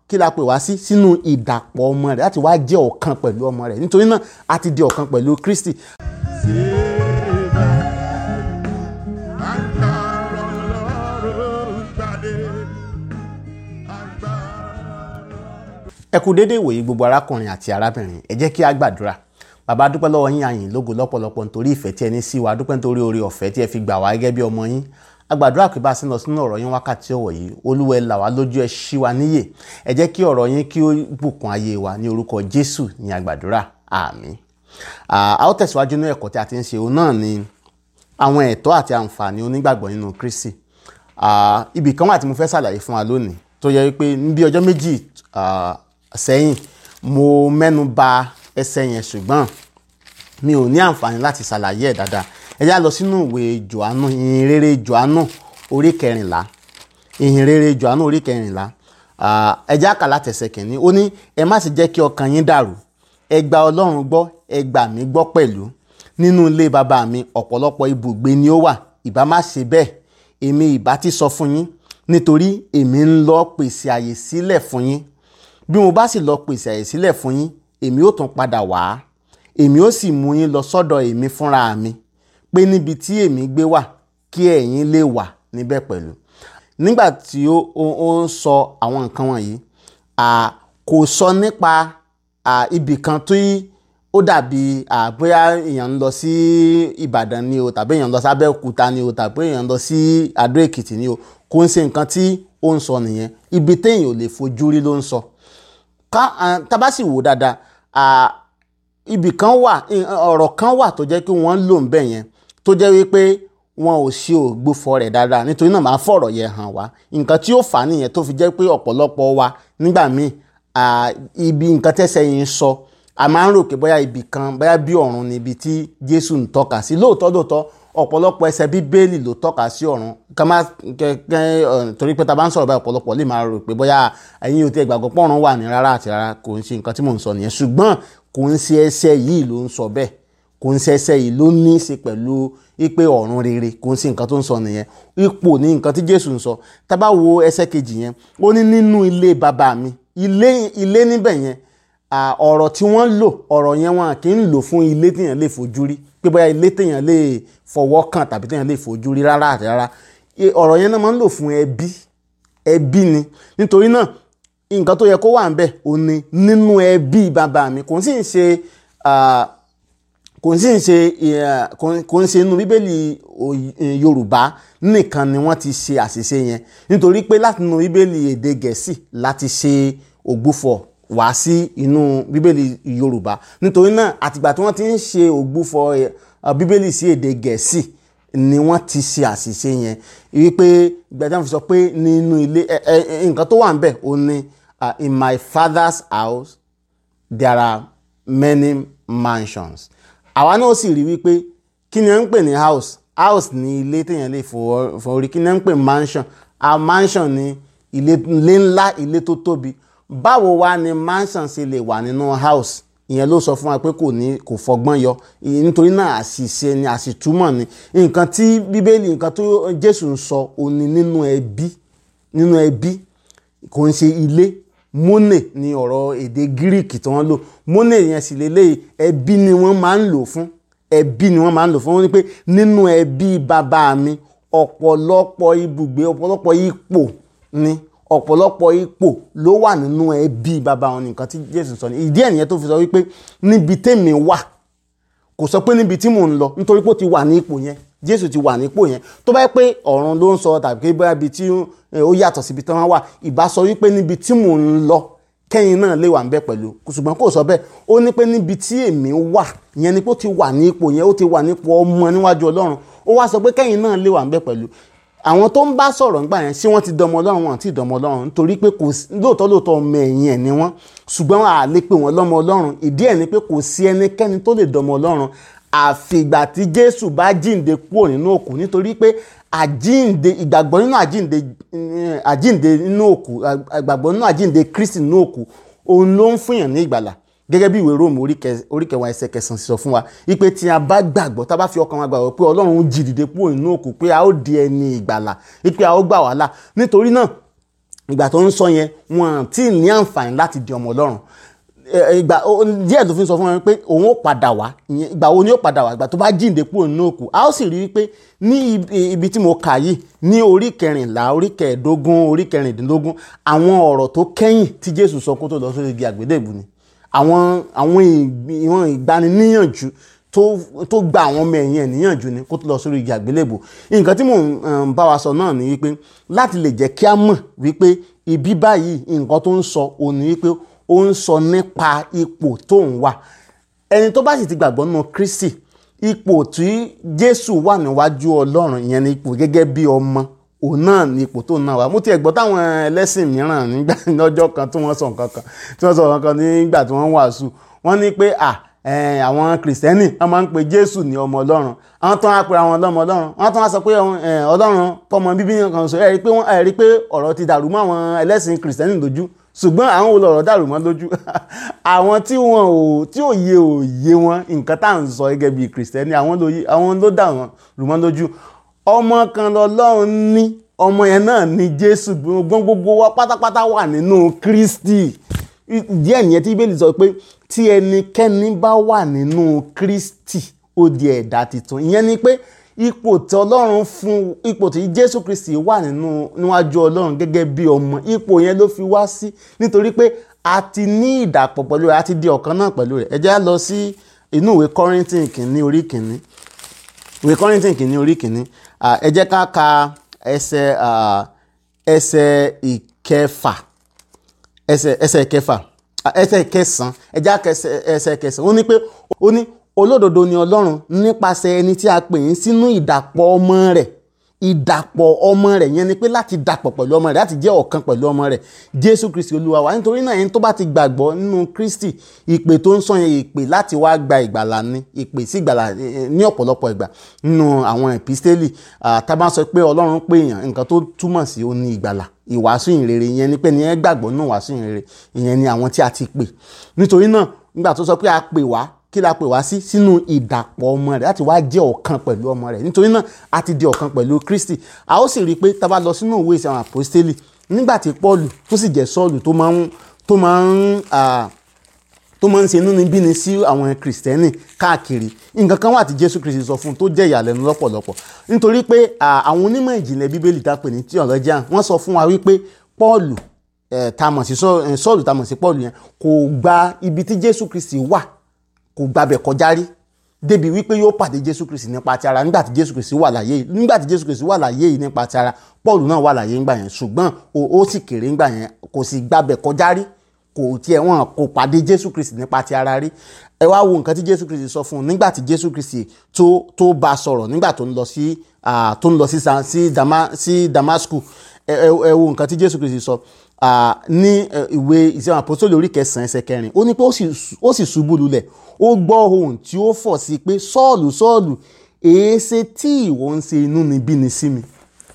kí la pè wá sí sínú ìdàpọ̀ ọmọ rẹ̀ láti wá jẹ́ ọ̀kan pẹ̀lú ọmọ rẹ̀ nítorí náà a ti di ọ̀kan pẹ̀lú Kristi Agbára Ọlọ́run gbàdé. Agbára. ẹ kú déédéé ìwòyí gbogbo arákùnrin àti arábìnrin ẹ jẹ́ kí a gbàdúrà bàbá dúpẹ́ lọ́wọ́ yín àyìn lógo lọ́pọ̀lọpọ̀ nítorí ìfẹ́ tí ẹ ní sí wa dúpẹ́ nítorí oore ọ̀fẹ́ tí ẹ fi gbà wá gẹ́gẹ́ bí ọmọ yín a gbàdúrà pé bá a sì ń lọ sínú ọ̀rọ̀ yín wákàtí ọ̀wọ̀ yìí olúwa ẹ là wá lójú ẹ ṣí wa níyè ẹ jẹ́ kí ọ̀rọ̀ yín kí ó bùkún ayé wa ní orúkọ jésù ní a gbàdúrà àmín Ah, a ó tẹ̀síwájú ní ẹ̀kọ́ tí a ti ń ṣe òun náà ni àwọn ẹ̀tọ́ àti àǹfààní onígbàgbọ́ nínú kristi Ah, ibì kan wà tí mo fẹ́ ṣàlàyé fún wa lónìí tó yẹ wípé ní bí ọjọ́ méjì ah, sẹ́yìn mo mẹ́nu bà ẹsẹ̀ yẹn ṣùgbọ́n mi ò ní àǹfààní láti ṣàlàyé ẹ̀ dáadáa ẹ já lọ sínú ìwé johannu ìhìn rere johannu orí kẹrìnlá ìhìn rere johannu orí kẹrìnlá Ah, ẹ já kà látẹsẹ̀ kìíní ó ní ẹ má sì jẹ́ kí ọkàn yín dàrú ẹ gba ọlọ́run gbọ́ ẹ gbà mí gbọ́ pẹ̀lú nínú ilé bàbá mi ọ̀pọ̀lọpọ̀ ibùgbé ni ó wà ìbá má ṣe bẹ́ẹ̀ èmi ìbá ti sọ fún yín nítorí èmi ń lọ pèsè àyè sílẹ̀ fún yín bí mo bá sì lọ pèsè àyè sílẹ̀ fún yín èmi ó tún padà wá èmi ó sì mú yín lọ sọ́dọ̀ èmi fúnra mi pé níbi tí èmi gbé wà kí ẹ̀yin lè wà níbẹ̀ pẹ̀lú nígbà tí ó ó ó ń sọ àwọn nǹkan wọ̀nyí à, kò sọ nípa à, ibì kan tí ó dàbí à, bóyá èèyàn ń lọ sí Ìbàdàn ni o tàbí èèyàn ń lọ sí Abẹ́òkúta ni o tàbí èèyàn ń lọ sí Adó Èkìtì ni o kò ń ṣe nǹkan tí ó ń sọ nìyẹn ibi téèyàn ò lè fojú rí ló ń sọ ká à, tá bá sì wò dáadáa à, ibì kan wà ọ̀rọ̀ kan wà tó jẹ́ kí wọ́n lò ń bẹ̀ yẹn tó jẹ́ wípé wọn ò ṣe ògbófọ̀ rẹ̀ dáadáa nítorí náà máa fọ̀rọ̀ yẹn hàn wá nǹkan tí ó fà á nìyẹn tó fi jẹ́ pé ọ̀pọ̀lọpọ̀ wa nígbà míì à, ibi nǹkan tẹ́sẹ̀ yìí ń sọ a máa ń rò pé bóyá ibì kan bóyá bí ọ̀run ni ibi tí Jésù ń tọ́ka sí lóòótọ́ lóòótọ́ ọ̀pọ̀lọpọ̀ ẹsẹ̀ bíbélì ló tọ́ka sí ọ̀run ká má kẹ́kẹ́ ọ̀, torí pé ta bá ń sọ̀rọ̀ báyìí ọ̀pọ̀lọpọ̀ lè máa rò pé bóyá ẹ̀yin ò tí ẹ gbàgbọ́ pé ọ̀run wà ní rárá àti rárá kò ń ṣe nǹkan tí mò ń sọ nìyẹn ṣùgbọ́n kò ń ṣe ẹsẹ̀ yìí ló ń sọ bẹ́ẹ̀ kò ń ṣe ẹsẹ̀ yìí ló ní í ṣe pẹ̀lú ipe ọ̀run rere kò ń ṣe nǹkan tó ń sọ nìyẹn ipò ní nǹkan tí Jésù ń sọ tá bá wo ẹsẹ̀ kejì yẹn ó ní nínú ilé bàbá mi ilé ilé níbẹ̀ yẹn à, ọ̀rọ̀ tí wọ́n lò ọ̀rọ̀ yẹn wọn kì í lò fún ilé téèyàn lè fojú rí pé bóyá ilé téèyàn lè fọwọ́ kàn tàbí téèyàn lè fojú rí rárá àti rárá E, ọ̀rọ̀ yẹn náà máa ń lò fún ẹbí ẹbí ni nítorí náà nǹkan tó yẹ kó wà ń bẹ̀ ò ní nínú ẹbí bàbá mi kò sì ń ṣe à, kò sì ń ṣe eh, kò kò ń ṣe inú bíbélì òy- eh, yorùbá nìkan ni wọ́n ti ṣe àṣìṣe yẹn nítorí pé láti inú bíbélì èdè gẹ̀ẹ́sì láti ṣe ògbúfọ̀ wá sí inú bíbélì yorùbá nítorí náà àtìgbà tí wọ́n ti ń ṣe ògbúfọ̀ eh, bíbélì sí èdè gẹ̀ẹ́sì ni wọ́n ti ṣe àṣìṣe yẹn wípé gbẹ̀dá fi sọ pé nínú ilé ẹ ẹ nǹkan tó wà ń bẹ̀ ó ní ah, in my father's house there are many mansions àwa náà sì rí wípé kí ni wọ́n ń pè ní house house ní ilé téèyàn lè fọwọ́ fọwọ́rí kí ni wọ́n ń pè mansion a mansion ní ilé ilé ńlá ilé tó tóbi báwo wá ni mansion ṣe lè wà nínú house ìyẹn ló sọ fún wa pé kò ní kò fọgbọ́n yọ ìyẹn nítorí náà àṣìṣe ni àṣìtúmọ̀ ni nǹkan tí bíbélì nǹkan tó Jésù ń sọ òní nínú ẹbí nínú ẹbí kò ń ṣe ilé mone ni ọ̀rọ̀ èdè gíríkì tí wọ́n lò mone yẹn sì lélẹ́yìí ẹbí ni wọ́n máa ń lò fún ẹbí ni wọ́n máa ń lò fún wọ́n ní pé nínú ẹbí bàbá mi ọ̀pọ̀lọpọ̀ ibùgbé ọ̀pọ̀lọpọ̀ ipò ni ọ̀pọ̀lọpọ̀ ipò ló wà nínú ẹbí bàbá wọn nìkan tí Jésù sọ ní ìdí ẹ̀ nìyẹn tó fi sọ wípé níbi tèmi wà kò sọ pé níbi tí mò ń lọ nítorí pé ó ti wà ní ipò yẹn Jésù ti wà nípò yẹn tó bá yẹ pé ọ̀run ló ń sọ tàbí pé bóyá ibi tí eh, ó yàtọ̀ síbi tí wọ́n wà ìbá sọ wípé níbi tí mò ń lọ kẹ́yìn náà lè wà ń bẹ̀ pẹ̀lú ṣùgbọ́n kò sọ bẹ́ẹ̀ ó ní pé níbi tí èmi wà yẹn ni pé ó ti wà ní ipò yẹn ó ti wà nípò ọmọ níwájú Ọlọ́run ó wá sọ pé kẹ́yìn náà lè wà ń bẹ̀ pẹ̀lú àwọn tó ń bá sọ̀rọ̀ nígbà yẹn ṣé wọ́n ti dọmọ Ọlọ́run wọn àti ìdọmọ Ọlọ́run nítorí pé kò sí lóòótọ́ lóòótọ́ ọmọ ẹ̀yìn ẹ̀ ni wọ́n ṣùgbọ́n a lè pè wọ́n lọ́mọ Ọlọ́run ìdí ẹ̀ ni pé kò sí ẹnikẹ́ni tó lè dọmọ Ọlọ́run àfìgbà tí Jésù bá jíǹde kúrò nínú òkú nítorí pé àjíǹde ìgbàgbọ́ nínú àjíǹde eh, àjíǹde nínú òkú ìgbàgbọ́ nínú àjíǹde Kristi nínú òkú òun ló ń fúnyàn ní ìgbàlà gẹ́gẹ́ bí ìwé róòmù orí kẹ- orí kẹwàá ẹsẹ̀ kẹsàn-án sọ fún wa wípé tí a bá gbàgbọ́ tá a bá fi ọkàn wa gbàgbọ́ pé ọlọ́run jí dìde kúrò nínú òkú pé a ó di ẹni ìgbàlà wípé a ó gbà wá là nítorí náà ìgbà tó ń sọ yẹn wọn tí ì ní àǹfààní láti di ọmọ ọlọ́run ẹ, ìgbà ó- díẹ̀ tó fi sọ fún wọn pé òun ó padà wá ìyẹn ìgbà wo ni ó padà wá ìgbà tó bá jíǹde kúrò nínú òkú a ó sì rí i pé ní ibi- ibi tí mo kà yìí ní orí kẹrìnlá orí kẹẹ̀ẹ́dógún orí kẹrìndínlógún àwọn ọ̀rọ̀ tó kẹ́yìn tí jésù sọ kó tó lọ sórí igi àgbélébù ni àwọn àwọn ìgbì- ìwọ̀n ìgbaniníyànjú tó tó gba àwọn ọmọ ẹ̀yìn ẹ̀ níyànjú ni kó tó lọ sórí igi àgbélébù nǹkan tí mò ń um, bá wa sọ náà ni wípé láti lè jẹ́ kí a mọ̀ wípé ibi báyìí nǹkan tó ń sọ òun ni wípé ó ń sọ nípa ipò tó ń wà ẹni tó bá sì ti gbàgbọ́ nínú Kristi ipò tí Jésù wà níwájú Ọlọ́run ìyẹn ni ipò gẹ́gẹ́ bí ọmọ òun náà ni ipò tó náà wà mo ti ẹ̀ gbọ́ táwọn ẹlẹ́sìn mìíràn nígbà lọ́jọ́ kan tí wọ́n sọ nǹkan kan tí wọ́n sọ nǹkan kan nígbà tí wọ́n ń wàásù wọ́n ní pé à ẹ̀, àwọn kìrìsìtẹ́nì wọ́n máa ń pe Jésù ní ọmọ Ọlọ́run àwọn tó ń pe àwọn ọlọ́mọ Ọlọ́run wọ́n tó ń sọ pé ẹ̀, Ọlọ́run kọ́mọ bíbí kan sọ ẹ̀ rí pé wọ́n ẹ̀ rí pé ọ̀rọ̀ ti dàrú mọ́ àwọn ẹlẹ́sìn kìrìsìtẹ́nì lójú ṣùgbọ́n àwọn wo lọ̀rọ̀ dàrú mọ́ lójú àwọn tí wọn ò tí ò yé ò yé wọn nǹkan tá à ń sọ gẹ́gẹ́ bí kìrìsìtẹ́nì àwọn ló yé àwọn ló dà wọ́n rú mọ́ lójú ọmọ kan lọ́lọ́run ní ọmọ yẹn náà ní Jésù gbọ́n gbogbo wa pátápátá wà nínú Kristi díẹ̀ nìyẹn tí Bíbélì sọ pé tí ẹnikẹ́ni bá wà nínú Kristi ó di ẹ̀dá tuntun ìyẹn ni pé ipò tí ọlọ́run fún ipò tí jésù kristi wà nínú níwájú ọlọ́run gẹ́gẹ́ bí ọmọ ipò yẹn ló fi wá sí nítorí pé a ti ní ìdàpọ̀ pẹ̀lú rẹ̀ a ti di ọ̀kan náà pẹ̀lú rẹ̀ ẹ jẹ́ á lọ sí inú ìwé kọ́rìntìn kìíní orí kìíní ìwé kọ́rìntìn kìíní orí kìíní à, ẹ jẹ́ ká ka ẹsẹ̀ à, ẹsẹ̀ ìkẹfà ẹsẹ̀ ẹsẹ̀ kẹfà à, ẹsẹ̀ kẹsàn ẹ jẹ́ á ka ẹsẹ̀ ẹsẹ̀ kẹsàn ó ní pé ó ní olódodo ni ọlọ́run nípasẹ̀ ẹni tí a pè ń sínú ìdàpọ̀ ọmọ rẹ̀ ìdàpọ̀ ọmọ rẹ̀ yẹn ni pé láti dàpọ̀ pẹ̀lú ọmọ rẹ̀ láti jẹ́ ọ̀kan pẹ̀lú ọmọ rẹ̀ jésù kristi olúwa wa nítorí náà ẹni tó bá ti gbàgbọ́ nínú kristi ìpè tó ń sọ yẹn ìpè láti wá gba ìgbàlà ni ìpè sí ìgbàlà eh, ní ọ̀pọ̀lọpọ̀ ìgbà nínú àwọn ẹ̀písítélì ah, tá a bá sọ pé ọlọ́run pè èèyàn nǹkan tó túmọ̀ sí ó ní ìgbàlà ìwàásù ìrere ìyẹn ni pé ní ẹ gbàgbọ́ nínú ìwàásù ìrere ìyẹn ni àwọn tí a ti pè nítorí náà nígbà tó sọ pé a pè wá kí la pè wá sí sínú ìdàpọ̀ ọmọ rẹ̀ láti wá jẹ́ ọ̀kan pẹ̀lú ọmọ rẹ̀ nítorí náà a ti di ọ̀kan pẹ̀lú Kristi a ó sì rí i pé tá a bá lọ sínú ìwé ìsìn àwọn àpòstélì nígbà tí Pọ́ọ̀lù tó sì jẹ́ Sọ́ọ̀lù tó máa ń tó máa ń ah, tó máa ń ṣe inúnibíni sí àwọn kìrìsìtẹ́nì káàkiri nǹkan kan wà tí Jésù Kristi sọ fún un tó jẹ́ ìyàlẹ́nu lọ́pọ̀lọpọ̀ nítorí pé ah, àwọn onímọ̀ ìjìnlẹ̀ Bíbélì tá a pè ní theologian wọ́n sọ fún wa wípé Pọ́ọ̀lù eh, tá a mọ̀ sí Sọ́- eh, Sọ́ọ̀lù tá a mọ̀ sí Pọ́ọ̀lù yẹn kò gba ibi tí Jésù Kristi wà kò gbabẹ̀ kọjá rí débi wípé yóò pàdé jésù kristi nípa ti ara nígbà tí jésù kristi wà láyé yìí nígbà tí jésù kristi wà láyé yìí nípa ti ara paul náà wà láyé ńgbà yẹn ṣùgbọ́n ó ó sì kéré ńgbà yẹn kò sì gbabẹ̀ kọjá rí kò tiẹ̀ wọ́n kò pàdé jésù kristi nípa ti ara rí ẹ wá wo nǹkan tí jésù kristi sọ fún un nígbà tí jésù kristi tó tó bá a sọ̀rọ̀ nígbà tó ń lọ sí ah, tó ń lọ sí Sa- sí Dama- sí damascus ẹ ẹ- ẹ wo nǹkan tí jésù kristi sọ ah, ní eh, ìwé ìṣẹ́ àpòsílẹ̀ orí kẹsàn-án ẹsẹ̀ kẹrin ó ní pé ó sì ṣu- ó sì ṣubú lulẹ̀ ó gbọ́ ohùn tí ó fọ̀ sí pé sọ́ọ̀lù sọ́ọ̀lù èéṣe tí ìwọ ń ṣe inúnibíni sí mi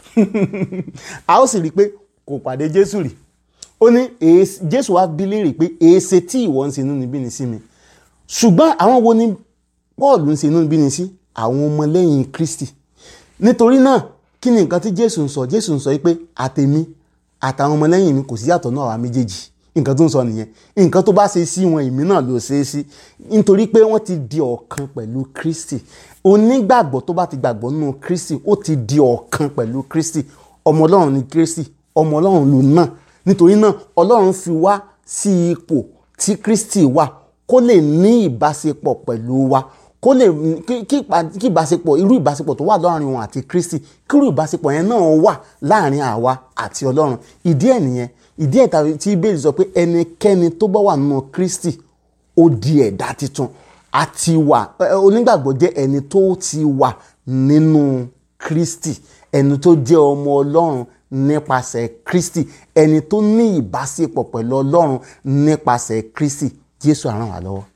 a ó sì rí i pé kò pàdé jésù rí ó ní "Èéṣe-" jésù wá bí léèrè pé èéṣe tí ìwọ ń ṣe inúnibíni sí mi ṣùgbọ́n àwọn wo ni paul ń ṣe inúnibíni sí àwọn ọmọlẹ́yìn kristi nítorí náà kí ni nǹkan tí jésù ń sọ jésù ń sọ pé àtèmi àtàwọn ọmọlẹ́yìn mi kò sí yàtọ̀ náà àwa méjèèjì nǹkan tó ń sọ nìyẹn nǹkan tó bá ṣe sí wọn èmi náà ló ṣe é sí nítorí pé wọ́n ti di ọ̀kan pẹ̀lú kristi onígbàgbọ́ tó bá ti gbàgbọ́ nínú kristi ó ti di ọ̀kan pẹ̀lú kristi ọmọ ọlọ́run ni kristi ọmọ ọlọ́run ló náà nítorí náà ọlọ́run fi wá sí ipò tí kristi wà kó lè ní ìbáṣepọ̀ pẹ̀lú wa kó lè kí kí ìpa- kí ìbáṣepọ̀ irú ìbáṣepọ̀ tó wà láàrin wọn àti kristi kí irú ìbáṣepọ̀ yẹn náà wà láàrin àwa àti ọlọ́run ìdí ẹ̀ nìyẹn ìdí ẹ̀ tàbí tí bẹ́ẹ̀ sọ pé ẹnikẹ́ni tó bá wà nínú kristi ó di ẹ̀dá tuntun àti wà ẹ, ẹ, onígbàgbọ́ jẹ́ ẹni tó ti wà nínú kristi ẹni tó jẹ́ ọmọ ọlọ́run nípasẹ̀ kristi ẹni tó ní ìbáṣepọ̀ pẹ̀lú ọlọ́run nípasẹ̀ kristi jésù á ràn wá lọ́wọ́.